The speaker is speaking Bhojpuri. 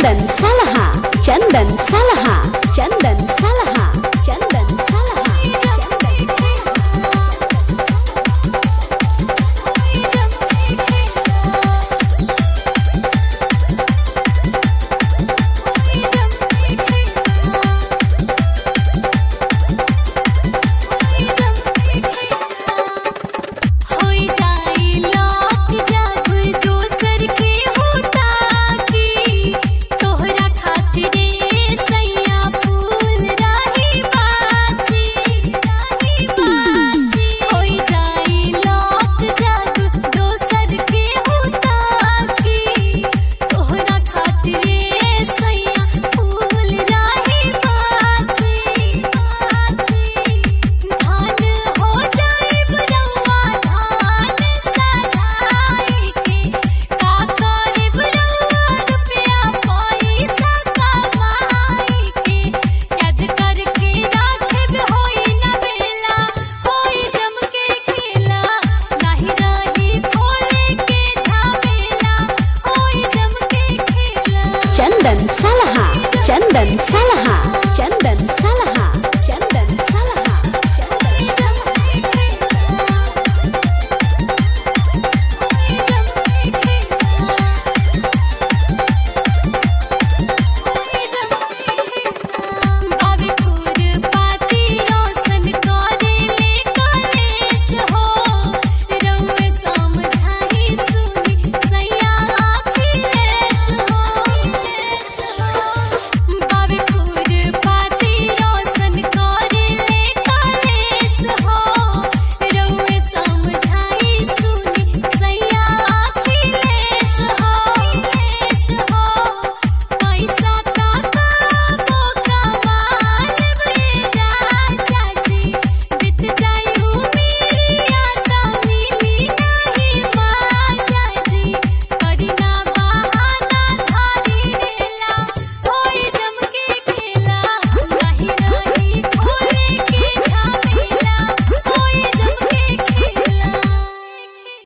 चंदन सलहा चंदन सलहा चंदन सलहा चंदन सलहा चंदन होई जाई लाख जब दोसर के होता की तोहरा खातिरे सैया फूल राही बाजी राही बाजी होई जाई लाख जब दोसर के होता की तोहरा खातिरे सैया फूल राही बाजी बाजी धान हो जाई बरौआ धान सराई के का करे बरौआ रुपया पैसा कमाई के याद करके राखब होई न बेला होई जम के खेला नाही रही खोले के झामेला होई जम के खेला चंदन सलहा चंदन सलहा चंदन